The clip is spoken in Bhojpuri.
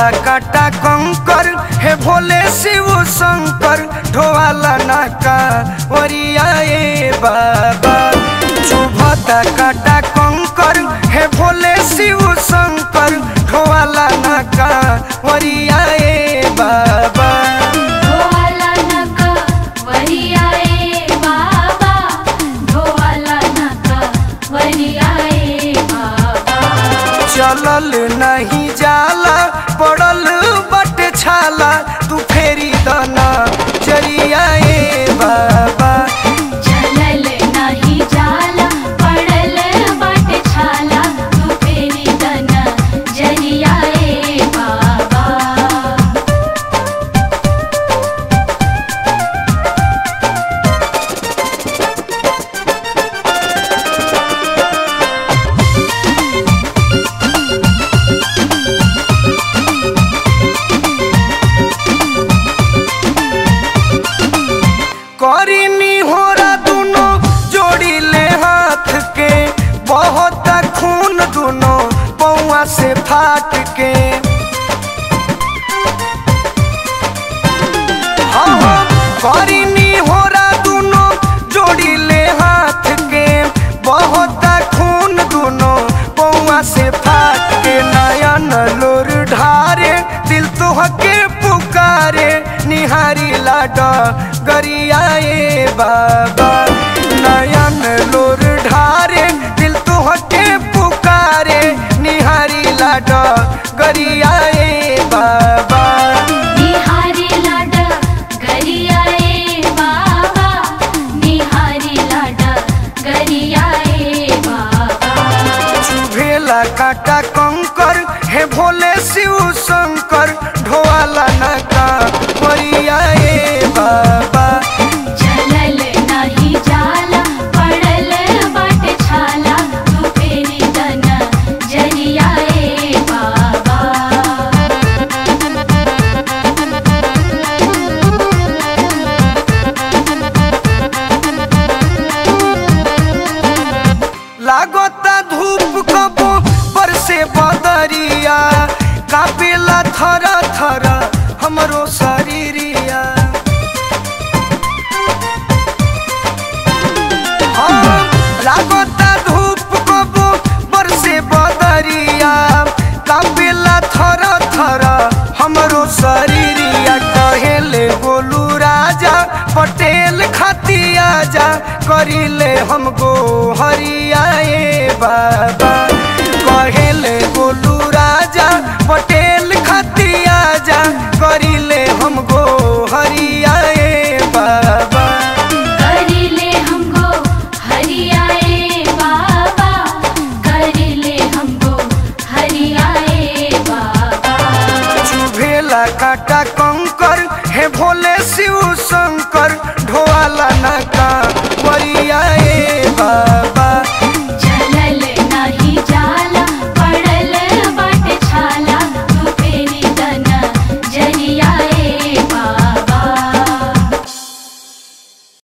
चुभता काटा कंकर हे भोले शिव शंकर ढोवाला नाका वरिया ए बाबा चुभता काटा कंकर हे भोले शिव शंकर ढोवाला नाका वरिया ए बाबा ढोवाला नका वरिया ए बाबा ढोवाला नका वरिया ए बाबा चलल नहीं जाला पड़ल बट छाला तू फेरी दना जरिया ए बाबा चलल नाही जाला पडल बाट छाला तू फेरी दन जरिया ए बाबा करीनी होरा दुनो जोड़ी ले हाथ के बहुत खून दुनो पौआ से फाट के हाँ हाँ करीनी होरा दुनो जोड़ी ले हाथ के बहुत खून दुनो पौआ से फाट के नयन लोर ढारे दिल तो हके पुकारे निहारी लाड गरिया ए बाबा नयन लोर ढारे दिल तो हके पुकारे निहारी लाड गरिया ए बाबा निहारी लाड गरिया ए बाबा निहारी लाड गरिया ए बाबा चुभेला काटा कंकर हे भोले शिव शंकर ढोवाला नाका वरिया ए बाबा चलल नाही जाला पडल बाट छाला तू फेरी दन जरिया ए बाबा लागता धूप कबो पर से बदरिया कापेला थर थर हमरो शरीरिया हाँ, लागता धूप कबो पर से बदरिया कापेला थर थर हमरो शरीरिया कहेले गोलू राजा पटेल खतिया जा करिले हमको हरिया ए बाबा कहेले गोलू राजा